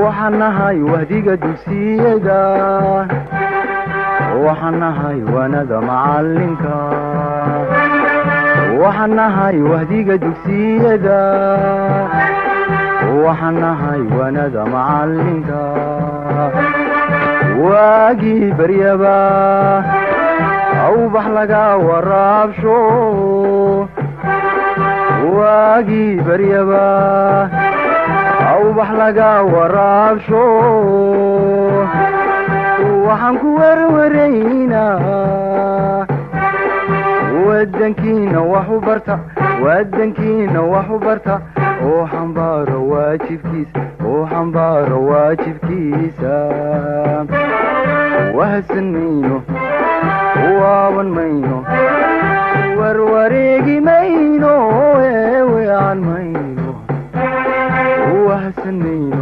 waxaan nahay wahdiga dugsiyada waxaan nahay waanada macalinka waxaan nahay wahdiga dugsiyada waxaan nahay waanada macalinka waagii baryaba awbax laga waraabsho waagii baryaba awbax laga waraabsho waxaan ku werwaraynaa wadankiina wax u barta wadankiina wax u barta oo xambaaro waajibkiisa oo xambaaro waajibkiisa wahadsan mayno waaban mayno warwareegi mayno eewean mayno wahadsan mayno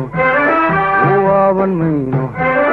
waaban mayno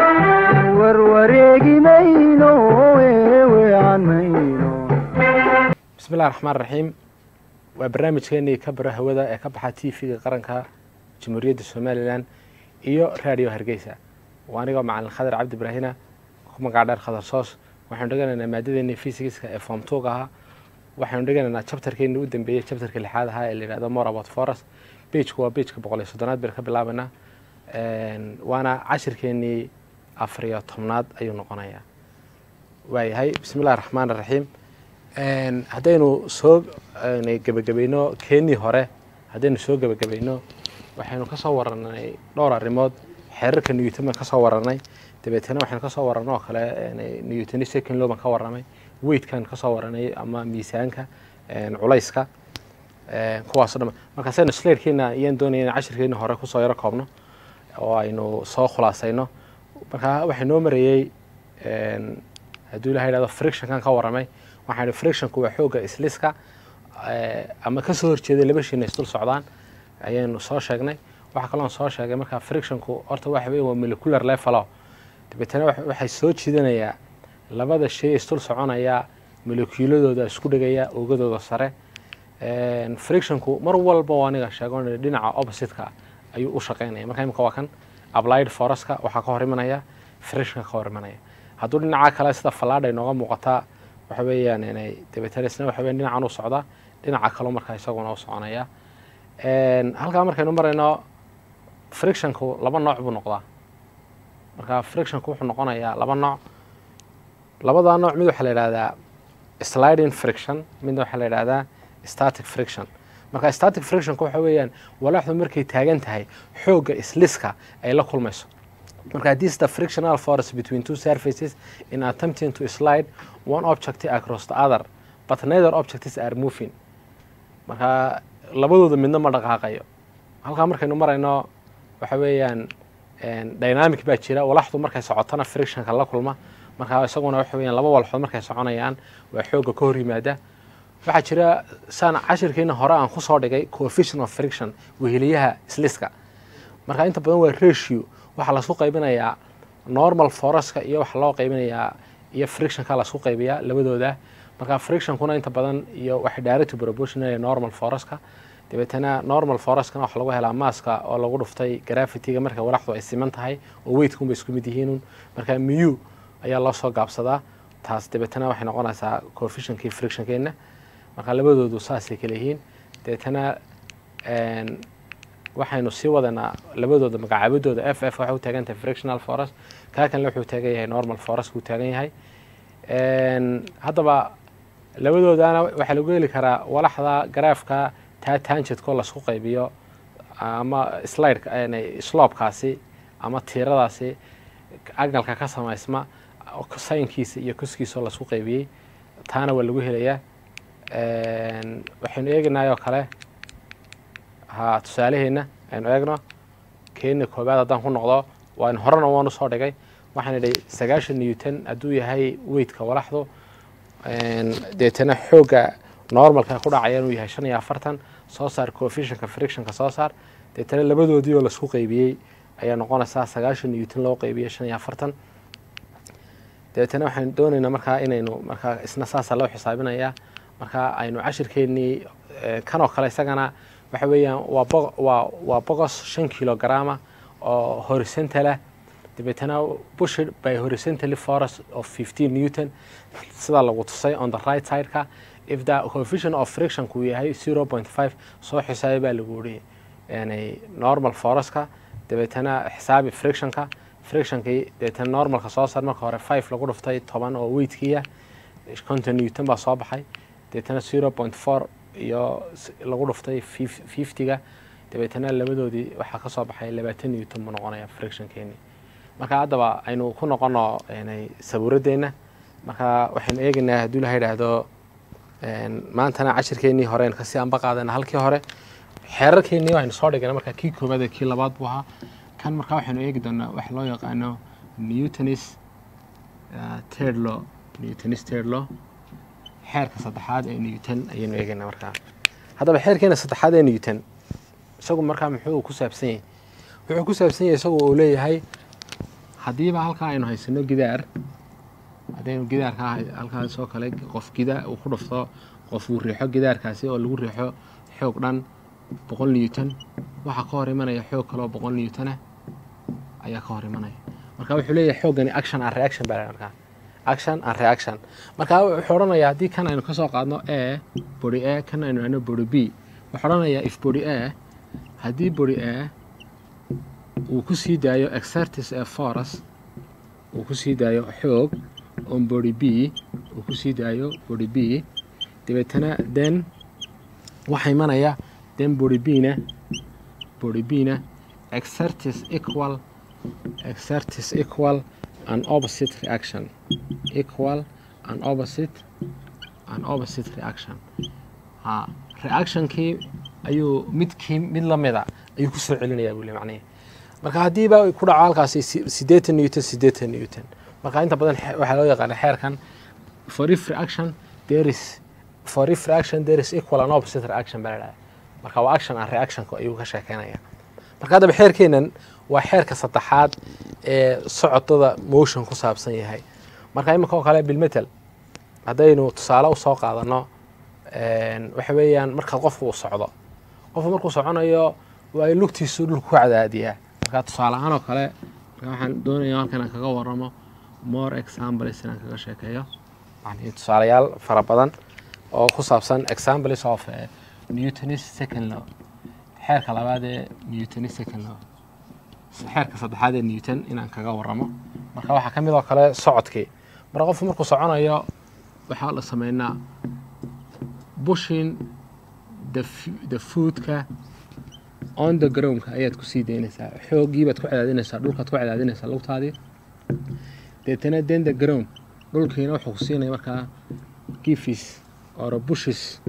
warwareegi mayno eewean mayno bismillahi raxmaan raxiim waa barnaamijkeenii ka baro hawada ee ka baxa t v-ga qaranka jamhuuriyadda somalilan iyo raadiyo hargeysa waa anigoo macalin khadar cabdi ibraahina ku magac dheer khadar soos waxaanu dheganaynaa maadadeennii fysigiska ee form tog ahaa waxaanu dheganaynaa jabtarkeennii u dambeeyey jabtarka lixaad ahaa ee la yihahdo more about forest bejku waa bejka boqol iyo soddonaad baynu ka bilaabanaa waana cashirkeennii afariyo tobnaad ayuu noqonayaa waayahay bismillahi raxmaan raxiim haddaynu soo gebagabayno keenii hore haddaynu soo gebagabayno waxaynu ka soo waranay dhowr arrimood xeerarka newton baan ka soo waranay dabeetana waxaynu kasoo warano oo kale newtoni second low baan ka waramay weightkan kasoo waranay ama miisaanka culayska kuwaaso dham markaasaynu slaidkeena ayaan doonaya in cashirkeena hore kusoo yaro koobno oo aynu soo khulaasayno markaa waxay noo marayey hadduu ilaha yhahdo frictionkan ka waramay waxaan ihi frictionku waa xoogga isliska ama kasoo horjeeday laba shiina isdul socdaan ayaynu soo sheegnay waxaa kaloon soo sheegay markaa frictionku horta waxa weya waa molecular levelo dabeetana waxay soo jiidanayaa labada shay isdul soconaya molekuuladooda isku dhegaya ogadooda sare frictionku mar walba waa aniga sheego dhinaca oppositeka ayuu u shaqeynaya marka imika waa kan applied foreska waxaa ka hor imanaya frictionka ka hor imanaya hadduu dhinaca kale sida fallaadha inooga muuqataa waxa weeyaan inay dabeetana isna waxa weyan dhinacan u socda dhinaca kaloo markaa isaguna u soconaya halkaa markaynu marayno frictionku laba nooc buu noqdaa marka frictionku wuxuu noqonayaa laba nooc labada nooc mid waxaa la yidhahdaa sliding friction midna waxaa la yidhahdaa static friction marka static frictionku waxa weeyaan walaaxdu markay taagan tahay xoogga isliska ay la kulmayso marka this is the frictional force between two surfaces in attempting to slide one object across the other but neither objects are moving marka labadooda midna ma dhaqaaqayo halkaa markaynu marayno waxa weeyaan dynamic baa jira walaxdu markay socotona frictionka la kulma marka isaguna waxa weeyaan laba walxood markay soconayaan waa xoogga ka hor yimaada waxaa jira saan cashirkeena hore aan kusoo dhigay coefficient of friction weheliyaha sliska marka inta badan waa ratio waxaa lasku qaybinayaa normal foreska iyo waxaa loo qaybinayaa iyo frictionka lasku qaybiyaa labadooda marka frictionkuna inta badan iyo waxay direct proportional normal foreska dabeetana normal foreskana waxaa lagu helaa maaska oo lagu dhuftay gravityga marka walaxdu ay siman tahay oo weightkunbay isku mid yihiinun marka mu ayaa loo soo gaabsadaa taas dabeetana waxay noqonaysaa coefficientkii frictionkeena marka labadoodu saasay kala yihiin dabeetana waxaynu sii wadanaa labadooda magacaabadooda f f waxay u taagan tahay frictional forest kaa kanle wuxuu taagan yahay normal forest kuu taagan yahay haddaba labadoodana waxaa lagu heli karaa walaxda garaafka taa tanjidkoo lasku qaybiyo ama slide sloobkaasi ama tiiradaasi agalka ka samaysma saynkiisa iyo koskiisaoo lasku qaybiyey taana waa lagu helayaa waxaynu eegaynayoo kale ha tusaalaheena aynu eegno keena koobaad haddaan ku noqdo waan horena waan usoo dhigay waxaan idhay sagaashan newton hadduu yahay weydka walaxdu deetana xoogga normalka ku dhacaya inuu yahay shan iyo afartan soo saar coefficientka frictionka soo saar deetana labadoodii oo laisku qaybiyey ayaa noqonaysaa sagaashan newton loo qaybiyey shan iyo afartan dabeetana waxaan doonaynaa markaa inaynu markaa isna saasa loo xisaabinayaa marka aynu cashirkeennii kanoo kale isagana waxa weeyaan waa bo waa waa boqos shan kilograma oo horizontal ah dabeetana pushed by horizontally force of 15 newton sida lagu tusay on the right side-ka if the coefficient of frictionku yahay 0.5 soo xisaabi baa lagu yidhi yani normal force-ka dabeetana xisaabi frictionka frictionkii dabeetana normalka soo saar marka hore 5 lagu dhuftay toban oo weightkiya konton newton baa soo baxay dabeetana 0.4 iyo s- lagu dhuftay 50ga dabeetana labadoodii waxaa ka soo baxay labaatan newton buu noqonaya frictionkeeni marka haddaba aynu ku noqono yani sabuuraddeena marka waxaynu eegaynaa hadduu ilaha idhaahdo een, maantana cashirkeennii horeen kasii anba qaadana halkii hore xeerarkeennii aynu soo dhigana marka kii koobaad iyo kii labaad buu ahaa kan marka waxaynu eegi doonaa wax loo yaqaano newtonis uh, third law newtonis third law xeerka saddexaad ee newton ayaynu eegaynaa markaa haddaba xeerkeena saddexaad ee newton isagu markaa muxuu ku saabsan yahay wuxuu ku saabsan yahay isagu uu leeyahay haddiiba halkaa aynu haysano gidaar haddaynu gidaarka halkaas oo kale qof gida uu ku dhufto qof uu riixo gidaarkaasi oo lagu riixo xoog dhan boqol newton waxaa ka hor imanaya xoog kaleoo boqol newton ah ayaa ka hor imanaya marka wuxuu leeyahay xooggani action and reaction baa la markaa action and reaction marka wuxuu odhanayaa haddii kan aynu kasoo qaadno a body a kan aynu idhahno body b wuxuu odhanayaa if body a haddii body a uu ku sii daayo exertis ee force uu ku sii daayo xoog on body b uu ku sii daayo body b dabeetana then waxaa imanaya then body b-na body b-na exertis equal exertis equal an opposite reaction equal an opposite an opposite reaction ha reactionkii ayuu midkii mid lamida ayuu kusoo celinayaa buu le macnihi marka haddiiba ay ku dhaco halkaasi si- siddeetan newton siddeetan newton marka inta badan xe- waxaa loo yaqaana xeerkan for if reaction there is for if reaction there is equal and opposite reaction baa la dhahaa marka waa action and reactionka ayuu ka sheekeynaya marka haddaba xeerkeenan waa xeerka saddexaad ee socodada motion ku saabsan yahay marka iminka oo kale bilmetel haddaynu tusaale usoo qaadano een, waxa weeyaan marka qofku uu socdo qofku markuu soconayo waa in lugtiisu dhulku ku cadaadiyaa marka tusaale ahaan oo kale marka waxaan doonaya halkan aan kaga waramo more examples inaan kaga sheekeeyo yani tusaalayaal fara badan oo ku saabsan examples of eh, newtonis second law xeerka labaad ee newtonis second law xeerka saddexaad ee newton inaan kaga waramo marka waxaa ka mid oo kale socodkii marka qofku markuu soconayo waxaa la sameynaa bushing the, f- the foodka on the groundka ayaad ku sii daynaysaa xoogii baad ku cadaadinaysaa dhulkaad ku cadaadinaysaa lugtaadii deetana then the ground dhulkiina wuxuu ku siinaya markaa gifis or bushes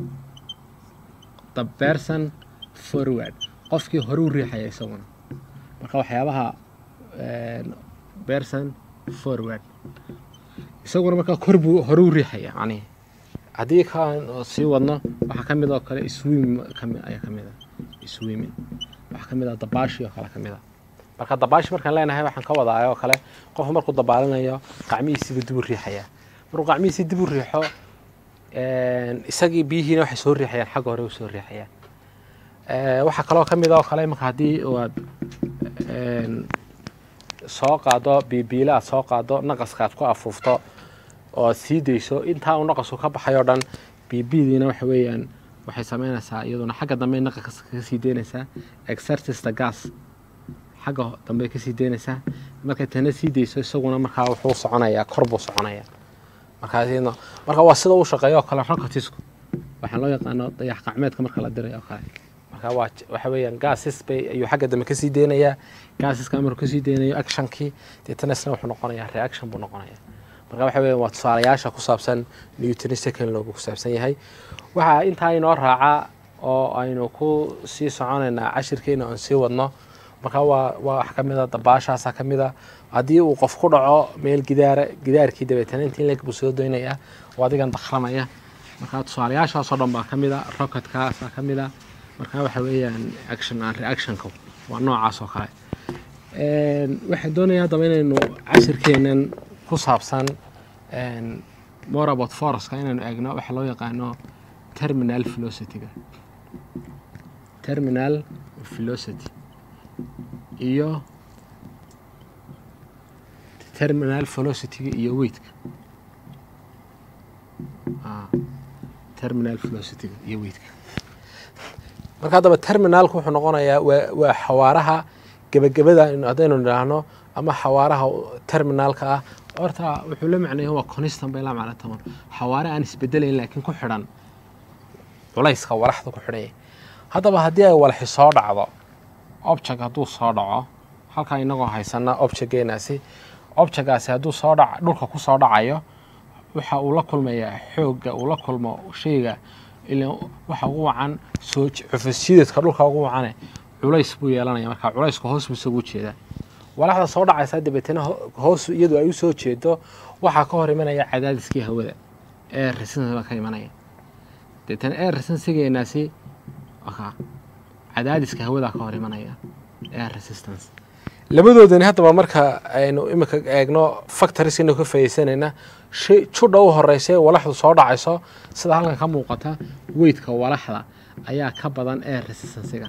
the person forward qofkii hore u riixaya isaguna marka waxyaabaha een, person forward isaguna markaa kor buu hore u riixaya macnihi haddii kaan sii wadno waxaa ka mid oo kale swimming kami ayaa ka mid a swimming waxaa ka mid ah dabaashi oo kale ka mid a marka dabaashi markaan leenahay waxaan ka wadaa oo kale qofku markuu dabaalinayo qacmihiisiba dib u riixaya markuu qacmihiisi dib u riixo een, isagii biyihiina waxay soo riixayaan xagga hore u soo riixayaan Eh, waxaa kaloo ka mid oo kale marka haddii aad een, soo qaado biibiila aad soo qaado naqaska aad ku afuufto oo aad sii dayso intaa uu naqasku ka baxay oo dhan biibidiina waxa weeyaan waxay sameynaysaa iyaduna xagga dambe naqaska kaga sii deynaysaa exertista gas xagga ho- dambe kasii deynaysaa markay tana sii dayso isaguna markaa wuxuu soconayaa kor buu soconaya markaas iyadna- marka waa sida uu shaqeeyo oo kale rokotisku waxaa loo yaqaano dayax qacmeedka marka la diray oo kale marka waa j- waxa weeyaan gases bay ayuu xagga dambe kasii deynayaa gaseska markuu kasii deynayo actionkii deetana isna wuxuu noqonayaa reaction buu noqonayaa marka waxa weeyaan waa tusaalayaasha ku saabsan newton second law buu ku saabsan yahay waxaa intaa inoo raaca oo aynu ku sii soconaynaa cashirkeena oon sii wadno marka waa waa wax ka mid a dabaashaasa ka mid a haddii uu qof ku dhaco meel gidaara gidaarkii dabeetana intii leg buu soo doynaya oo adigan dakramaya marka tusaalayaashaasoo dhan baa ka mid a rocketkaasa ka mid a marka waxa weeyaan action and reactionka waa noocaas oo kale Een, waxaan doonayaa haddaba inaynu cashirkeenan ku saabsan een, more about foreska inaynu eegno waxa loo yaqaano terminal velocity-ga terminal velocity iyo terminal velocity-ga iyo weightka terminal velocity-ga iyo weightka marka haddaba terminalku wuxuu noqonayaa waa waa xawaaraha gebagabada haddaynu nidhaahno ama xawaaraha terminalka ah horta wuxuu la macneeya waa constant bay la macno taban xawaare aan isbedelayn laakiin ku xidhan culayska walaxda ku xidhan yahay haddaba haddii ay walaxi soo dhacdo object hadduu soo dhaco halkaa inagoo haysana objectgeenaasi objectgaasi hadduu soo dhac dhulka ku soo dhacayo waxa uu la kulmayaa xoogga uu la kulmo shayga ila waxa ugu wacan soo cufisjidadka dhulka ugu wacane culays buu yeelanaya marka culaysku hoos buu isagu jeedaa walaxda soo dhacaysa dabeetana hoos iyadu ay u soo jeedo waxaa ka hor imanaya cadaadiskii hawada ee resistance baa ka imanaya dabeetana ee resistancegeenaasi waka cadaadiska hawadaa ka hor imanaya ee resistance labadoodani haddaba marka aynu imika eegno factorieskaynu ka faaideysanayna shay judha u horeysa walaxdu soo dhacayso sida halkan ka muuqata weydka walaxda ayaa ka badan ee resistancega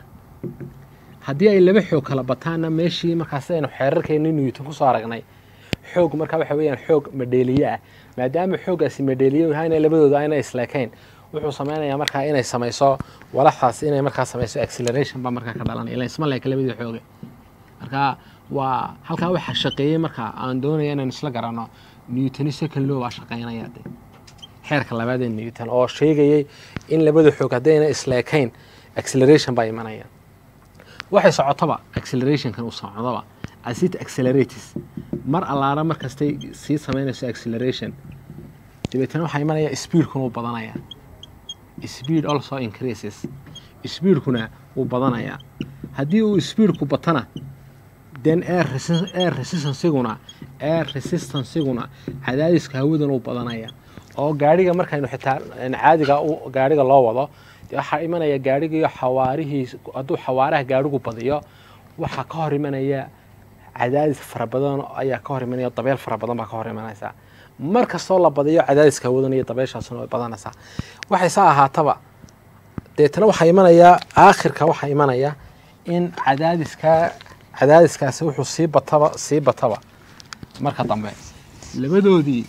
haddii ay laba xoog kala bataanna meeshii markaas aynu xeerarkeenni newton kusoo aragnay xoog markaa waxa weeyaan xoog madheeliye ah maadaama xooggaasi madheeliye yahayna labadooda ayna isleekayn wuxuu sameynayaa markaa inay samayso walaxdaas inay markaa samayso acceleration baa markaa ka dhalanaya ila isma leeka labadii xooge marka waa halkaa waxaa shaqeeyey markaa aan doonaya inaan isla garanno newtoni second law baa shaqeynaya de xeerka labaad ee newton oo sheegayay in labada xoog haddayna isleekayn acceleration baa imanaya waxay socotoba accelerationkan uu socdoba as it accelerates mar allaala markastay sii samaynayso acceleration dabeetana waxaa imanaya speedkuna uu badanaya speed also increases speedkuna wuu badanayaa haddii uu speedku batana then air resistanciguna air resistanciguna cadaadiska hawadana uu badanaya oo gaadhiga markaynu xitaa caadiga gaadhiga loo wado waxaa imanaya gaadhigiiyo xawaarihiis hadduu xawaaraha gaadhigu badiyo waxaa ka hor imanaya cadaadis fara badan ayaa ka hor imanaya dabeel fara badan baa ka hor imanaysaa mar kastoo la badiyo cadaadiska hawadan iyo dabeeshaasuna way badanaysaa waxay saa ahaataba deetana waxaa imanaya aakhirka waxaa imanaya in cadaadiska cadaadiskaasi wuxuu sii bataba sii bataba marka dambe labadoodii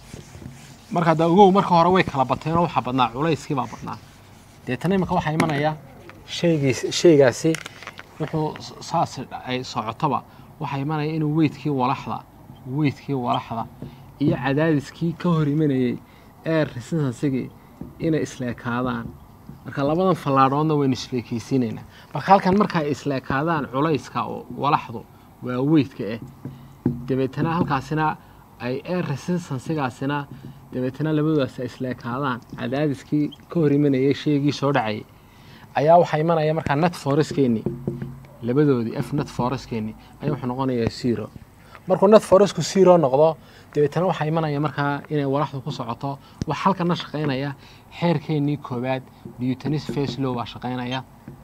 marka da ogow marka hore way kala bateenoo waxaa badnaa culayskii baa badnaa deetana imika waxaa imanaya shaygiis shaygaasi wuxuu saas ay socotoba waxaa imanaya inuu weydkii walaxda weydkii walaxda iyo cadaadiskii ka hor imanayey ee resistansigii inay isleekaadaan marka labadan fallaadhoodna waynu isleekeysiinaynaa marka halkan marka ay isleekaadaan culayska walaxdu waa weydka ah dabeetana halkaasina ay air resistansigaasina dabeetana labadoodaas ay isleekaadaan cadaadiskii ka hor imanayay sheegii soo dhacayay ayaa waxaa imanaya markaa net foreskeenni labadoodii f net foreskeenni ayaa wuxuu noqonayaa zero markuu net foresku zero noqdo dabeetana waxaa imanaya markaa inay walaxdu ku socoto wax halkana shaqaynaya xeerkeennii koowaad newtonis faclow baa shaqaynaya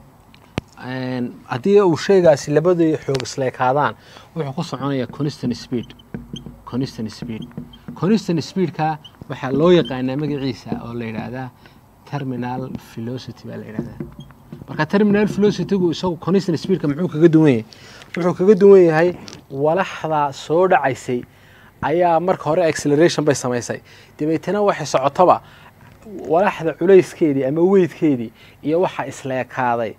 haddii uu sheegaasi labadii xoog isleekaadaan wuxuu ku soconaya constant speed constant speed constant speedka waxaa loo yaqaanaa magaciisa oo la yidhaahdaa terminal velocity baa la yidhahdaa marka terminal velocitygu isagu constant speedka muxuu kaga duwan yahay wuxuu kaga duwan yahay walaxda soo dhacaysay ayaa marka hore acceleration bay samaysay dabeetana waxay socotoba walaxda culayskeedii ama weydkeedii iyo waxa isleekaaday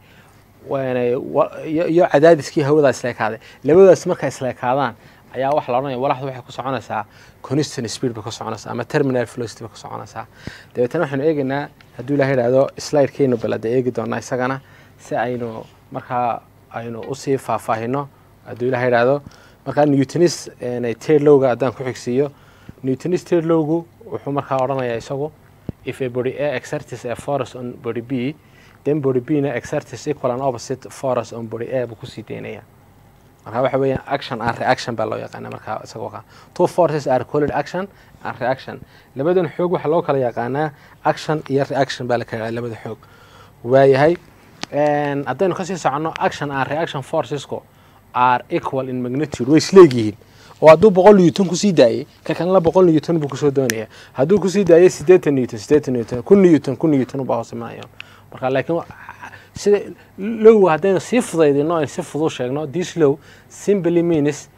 iyo cadaadiskii hawadaa isleekaaday labadaas markay isleekaadaan ayaa waxa la odhanaya walaxdu waxay ku soconaysaa constant speed bay ku soconaysaa ama terminal velocity bay ku soconaysaa dabeetana waxaynu eegaynaa hadduu ilaha yidhahdo slidekeenu balada eegi doonaa isagana si aynu markaa aynu usii faahfaahino hadduu ilaha yidhahdo markaa newtonis tedlowga haddaan ku xigsiiyo newtonis tedlowgu wuxuu markaa odhanayaa isagu if a body a exertis a force on body b then body b na exertis equal and opposite force on body a buu kusii daynaya marka waxa weeyaan action and reaction baa loo yaqaana markaa isagoo ka two forces are called action and reaction labadan xoog waxaa loo kala yaqaanaa action iyo reaction baa la kala yaqaana labada xoog waayahay haddaynu kasii soconno action and reaction forcesku are equal in magnitude way isleegyihiin oo hadduu boqol newton kusii daayey ka kanla boqol newton buu kusoo doonaya hadduu kusii daayey siddeetan newton siddeetan newton kun newton kun newton baa hoos imanaya marka laakiin sida low haddaynu sii fudaydino aynu si fudud sheegno this low simply means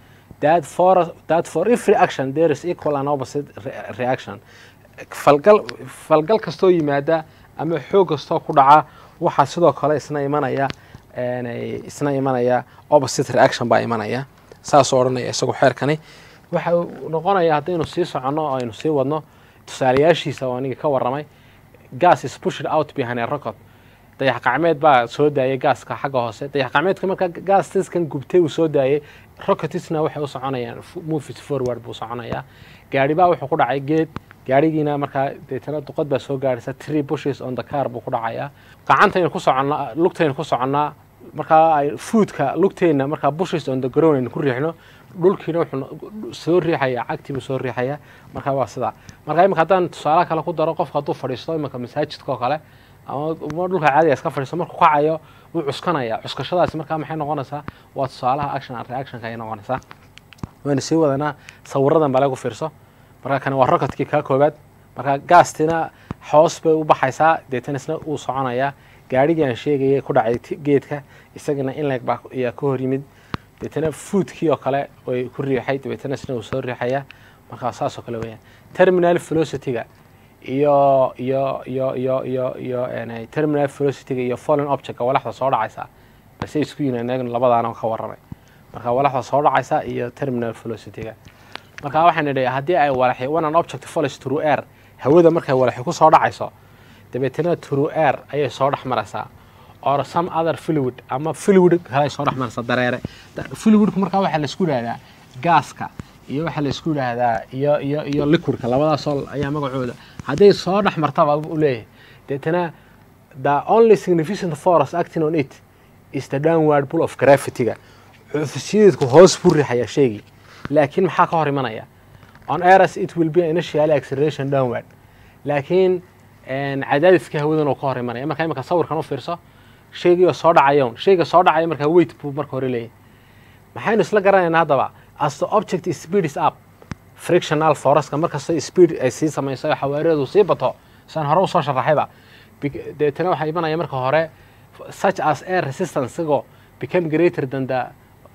that for that for every action there is equal and opposite re- reaction falgal falgal kastoo yimaada ama xoog kastoo ku dhaca waxaa sidoo kale isna imanaya een, ay- isna imanaya opposite reaction baa imanaya saasoo odhanaya isagu xeerkani waxa uu noqonaya haddaynu sii soconno oo aynu sii wadno tusaalayaashiisa oo aniga ka warramay gas is pushed out behind a rocket dayax qacmeed baa soo daayay gaaska xagga hoose dayax qacmeedka marka gaastiskan gubtay uu soo daayay rocketisna waxay u soconayaan f- movies forward buu soconayaa gaari baa wuxuu ku dhacay geed gaarigiina markaa deetana duqad baa soo gaaraysa three bushes on the car buu ku dhacayaa gacantaynu ku soconnaa lugtaynu ku soconnaa markaa ay foodka lugteenna markaa bushes on the ground aynu ku riixno dhulkiina wuxuu no- soo riixaya cagtiibuu soo riixaya markaa waa sidaa marka imika haddaan tusaale kale ku daro qofka hadduu fadhiisto iminka masaajidka oo kale ama ama dhulka caadiga iska fadhiisto markuu kacayo wuu cuskanaya cuskashadaasi markaa maxay noqonaysaa waa tusaalaha action and reactionka ay noqonaysaa waynu sii wadanaa sawiradan baa lagu fiirso marka kani waa rockadkii kaa koobaad marka gaastina hoos bay u baxaysaa deetana isna uu soconayaa gaarigii aan sheegayay ku dhacay ti- geedka isagana inleg baa ayaa ka hor yimid deetana foodkii oo kale way ku riixay dabeetana isna uu soo riixaya marka saas oo kale weeyaan terminal velocity-ga iyo iyo iyo iyo iyo iyo een, terminal velocity-ga iyo fallen object-ga walaxda soo dhacaysa base isku yihiin inagana labadaana ka warramay marka walaxda soo dhacaysa iyo terminal velocity-ga marka waxaan idhi haddii ay walaxi one an object follows through air hawada markay walaxi ku soo dhacayso dabeetana through air ayay soo dhex maraysaa or some other fluid ama fluid kale ay soo dhex maraysaa dareere Da- fluidku markaa waxaa la isku yidhahdaa gaaska iyo waxaa la isku yidhaahdaa iyo iyo iyo liquidka labadaasoo ayaa magacooda hadday soo dhex martaba u leeyahay deetana the only significant force acting on it is the downward pull of gravity-ga cufisyadeedku hoos buu riixayaa sheegii laakiin maxaa ka hor imanaya on airs it will be initial acceleration downward laakiin een, cadaadiska hawadan uu ka hor imanaya marka imika sawirkan u fiirso sheegii oo soo dhacayoon sheyga soo dhacaya markaa weight buu marka hore leeyahay maxaynu isla garanaynaa haddaba as the object speed is up frictional foreska markasta speed ay sii samayso oo xawaareedu sii bato saan hore usoo sharaxayba Bec- deetana waxaa imanaya marka hore such as air resistance isagoo become greater than the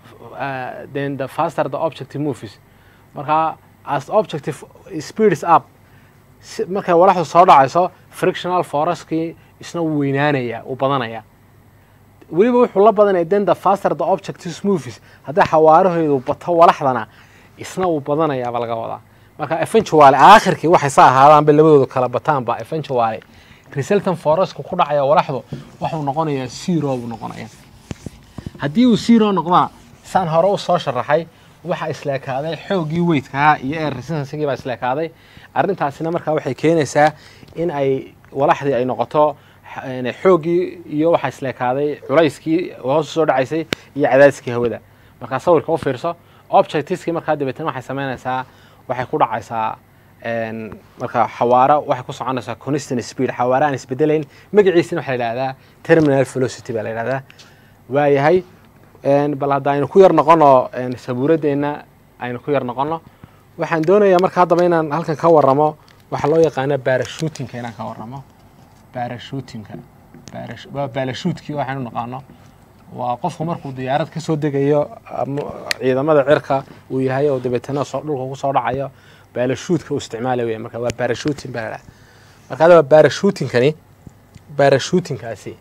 uh, then the faster the object moves marka as objective speed is up si- markay walaxdu soo dhacayso frictional foreskii isna wuu weynaanaya uu badanaya weliba wuxuu la badanaya then the faster the object is moves haddii xawaaraheedu bato walaxdana isna wuu badanayaaba laga wadaa marka eventually aakhirkii waxay sa ahaadaanba labadooda kala bataanba eventually resultant foresku ku dhacaya walaxdu waxuu noqonayaa zero buu noqonaya haddii uu zero noqdana saan hore u soo sharaxay waxaa isleekaaday xooggii weydkaa iyo air resistancegii baa isleekaaday arrintaasina markaa waxay keenaysaa in ay walaxdii ay noqoto x- een, xooggii iyo waxaa isleekaaday culayskii hoos u soo dhacaysay iyo cadaadiskii hawada markaa sawirka u fiirso objectiskii markaa dabeetana waxay samaynaysaa waxay ku dhacaysaa een, marka xawaaro waxay ku soconaysaa constant speed xawaaro aan isbedelayn magaciisina waxaa la yidhahdaa terminal velocity baa la yidhahdaa waayahay een, bal hadda aynu ku yar noqono een, sabuuradeenna aynu ku yar noqono waxaan doonayaa marka haddaba inaan halkan ka warramo waxaa loo yaqaana barashuutinka inaan ka warramo barashuutinka Barash- waa baalashuutkii waxaynu naqaano waa qofku markuu diyaarad ka soo degayo ama ciidamada cirka uu yahay oo dabeetana soo dhulka ku soo dhacayo baalashuutka uu isticmaala weya marka waa barashuutin baa la dhaha marka hadaba barashuutinkani barashuutinkaasi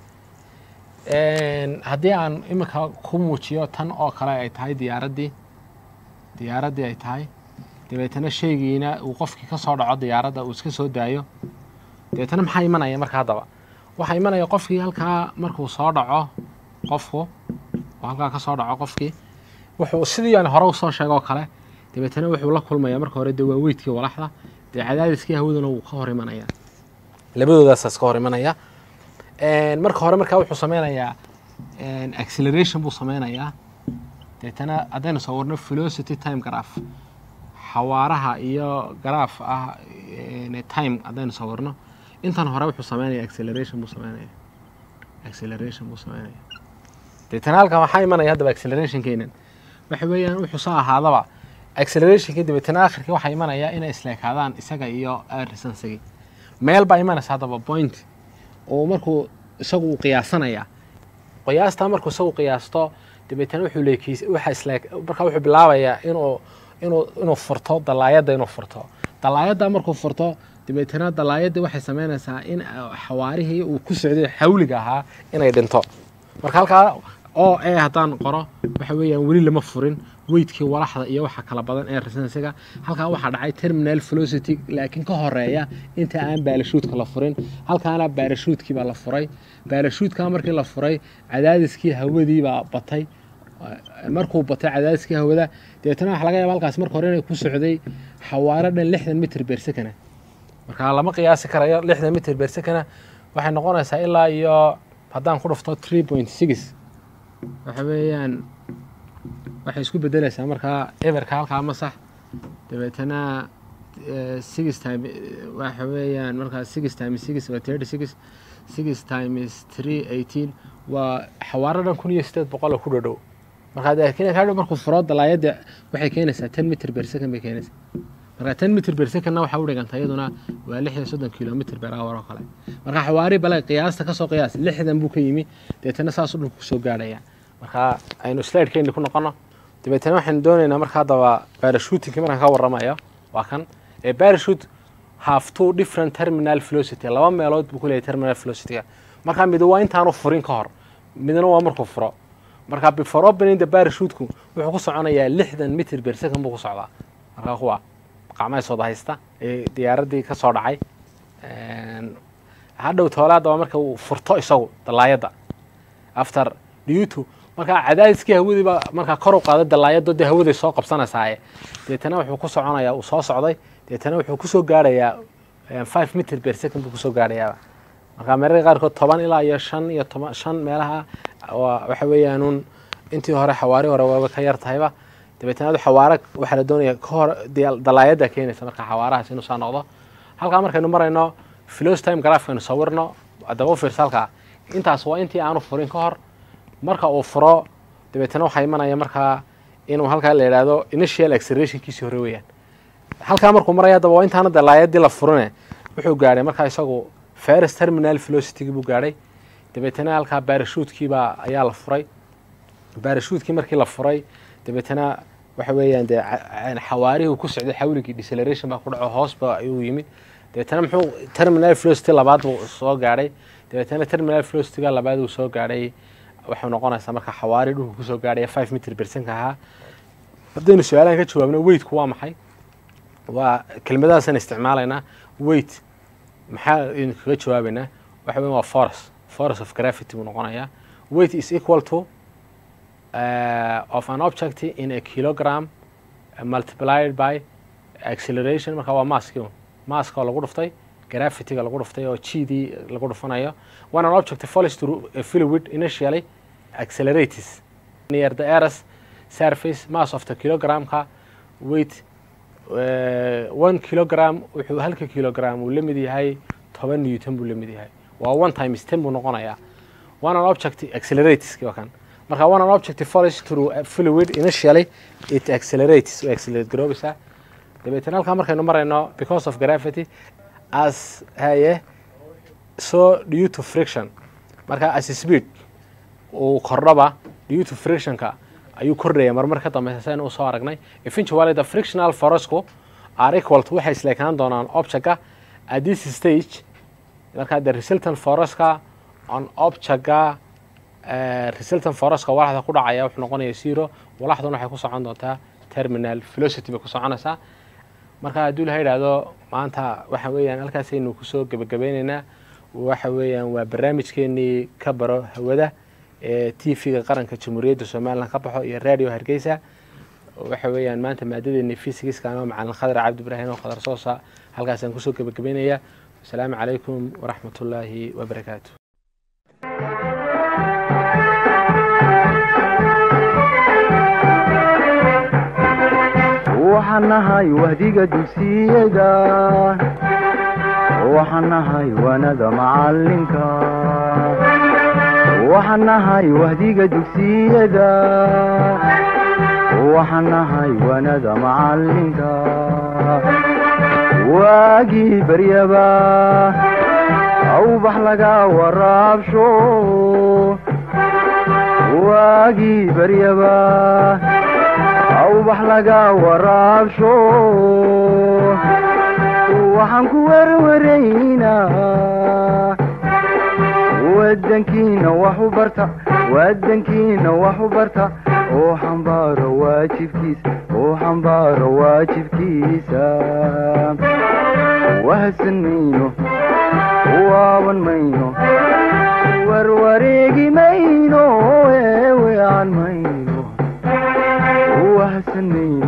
een, haddii aan imika ku muujiyo tan oo kale ay tahay diyaaraddii diyaaraddii ay tahay dabeetana shaygiina uu qofkii ka soo dhaco diyaaradda uu iska soo daayo dabeetana maxaa imanaya marka haddaba waxaa imanaya qofkii halkaa markuu soo dhaco qofku oo halkaa ka soo dhaco qofkii wuxuu sidii aan hore usoo sheego oo kale dabeetana wuxuu la kulmaya marka hore dee waa weydkii walaxda dee cadaadiskii hawaduna wuu ka hor imanaya labadoodaas ka hor imanaya Een, marka hore markaa wuxuu sameynayaa een, acceleration buu sameynayaa deetana haddaynu soo warno velocity time graph xawaaraha iyo garaaf ah een, time haddaynu soo warno intan hore wuxuu sameynaya acceleration buu sameynaya acceleration buu sameynaya deetana halkan waxaa imanaya haddaba accelerationkeenan waxa weeyaan wuxuu soo ahaadaba accelerationkii dabeetana akhirkii waxaa imanaya inay isleekaadaan isaga iyo air resistance-gii meel baa imanaysa haddaba point oo markuu isagu uu qiyaasanaya qiyaastaa markuu isagu qiyaasto dabeetana wuxuu leekiis waxa isle markaa wuxuu bilaabayaa inuu inuu inuu furto dalaayadda inuu furto dalaayadda markuu furto dabeetana dalaayadda waxay samaynaysaa in xawaarihii uu ku socday xawliga ahaa inay dhinto marka halkaa oo e haddaan qoro waxa weeyaan weli lama furin weydkii walaxda iyo waxa kala badan ee resensiga halkaa waxaa dhacay terminal velocity laakiin ka horeeya inta aan baalashuudka la furin halkaana baalashuudkii baa la furay baalashuudka markii la furay cadaadiskii hawadii baa batay markuu batay cadaadiskii hawada dabeetana waxa laga yaaba halkaas marka hore inay ku socday xawaaro dhan lixdan mitr beer second marka lama qiyaasi karayo lixdan mitr beer second waxay noqonaysaa ilaa iyo haddaan ku dhufto three point six waxa weeyaan waxay isku bedelaysaa markaa everka halkaa masax dabeetana six time waxa weeyaan markaa six times six waa thirty six six times three eighteen waa xawaaro dhan kun iyo sideed boqol oo ku dhodhow markaa laakiin kadhow markuu furo dalaayadda waxay keenaysaa ten mitr per second bay keenaysaa marka ten mitr per secondna waxaa u dhiganta iyaduna waa lix iyo soddon kilomitr per hour oo kale marka xawaari bale qiyaasta kasoo qiyaas lixdan buu ka yimi dabeetana saasuu dhulku kusoo gaadhaya marka aynu slidekeenni ku noqono dabeetana waxaynu doonaynaa marka haddaba barashuutinki markaan ka warramayo waa kan ee barashute have two different terminal velocity laba meelood buu ku leeyahy terminal velocityga marka mid waa intaanu furin ka hor midna waa markuu furo marka before opening the barashuteku wuxuu ku soconayaa lixdan mitr per second buu ku socdaa marka kuwa qacmaha sooda haysta ee diyaaraddii ka soo dhacay hadhow toolaadda waa marka uu furto isagu dalaayadda after due markaa cadaadiskii hawadiiba markaa kor u qaaday dalaayado dee hawaday soo qabsanaysaaye deetana wuxuu ku soconayaa uu soo socday deetana wuxuu kusoo gaarayaa five mitr per second buu kusoo gaarayaaba markaa meerarka qaarkood toban ilaa iyo shan iyo toban shan meelaha waxa weeyaanuun intii hore xawaari hore waaba ka yar tahayba dabeetana adu xawaaro waxaa la doonaya kahor dalaayadda keenaysa marka xawaarahaas inuu saa noqdo halkaa markaynu marayno filos time grafkaynu sawirno adaba u fiirsa halkaa intaas waa intii aanu furin ka hor marka uu furo dabeetana waxaa imanaya markaa inuu halkaa la yidhaahdo initial accelerationkiisii hore weeyaan halkaa markuu maraya haddaba waa intaana dalaayadii la furine wuxuu gaadhay markaa isagu first terminal velocitygii buu gaadhay dabeetana halkaa barashuutkiibaa ayaa la furay barashuutkii markii la furay dabeetana waxa weeyaan dee xawaarihii ku socday xawligii deceleration baa ku dhaco hoosba ayuu yimid dabeetana muxuu terminal velocity labaad buu soo gaadhay dabeetana terminal velocityga labaad uu soo gaadhay waxay noqonaysaa marka xawaari dhulku kusoo gaadhaya five mitr bersanka ahaa haddaynu su-aalahan ka jawaabno weightku waa maxay waa kelmadahaasan isticmaalaynaa weight maxaa aynu kaga jawaabaynaa waxa weyan waa force force of gravity buu noqonayaa weight is equal to uh, of an object in a kilogram uh, multiplied by acceleration marka waa maski maska oo lagu dhuftay gravityga lagu dhuftay oo g dii lagu dhufanayo when an object falls through a fluid initially accelerates near the earth's surface mass of the kilogramka weight uh, one kilogram wuxuu halka kilogram uu la mid yahay toban newton buu la mid yahay waa one times ten buu noqonayaa one an object accelerates waa kan marka one an object falls through a fluid initially it accelerates way accelerate garoobaysaa dabeetana halkaa markaynu marayno because of gravity as haye so due to friction marka as speed uu kordhaba due to frictionka ayuu kordhaya marmar ka dambeysa saynu usoo aragnay eventually the frictional forcku are equal to waxay isleekaan doonaan objectga at this stage marka the resultant forceka on objectga resultant forceka walaxda ku dhacaya wuxuu noqonaya zero walaxduna waxay ku socon doontaa terminal velocity bay ku soconaysaa marka hadduu la yidhaahdo maanta waxa weeyaan halkaasaynu kusoo gebagabeyneynaa waxa weeyaan waa barnaamijkeenii ka baro hawada ee t v-ga qaranka jamhuuriyadda somalilan ka baxo iyo radio hargeysa waxa weeyaan maanta maadadeeni fysigiska ama macalin khadar cabdi ibraahim oo khadar soosa halkaasaan kusoo gebagabeynaya asalaamu calaykum waraxmat ullaahi wabarakaatu waxaan nahay wahdiga dugsiyada waxaan nahay wanada macalinka waxaan nahay wahdiga dugsiyada waxaan nahay wanada macalinka waagii baryaba awbax laga waraabsho waagii baryaba awbax laga waraabsho waxaan ku werwaraynaa wadankiina wax u barta wadankiina wax u barta oo xambaaro waajibkiisa oo xambaaro waajibkiisa wahsan mayno waaban mayno warwareegi mayno eewean mayno wahsan mayno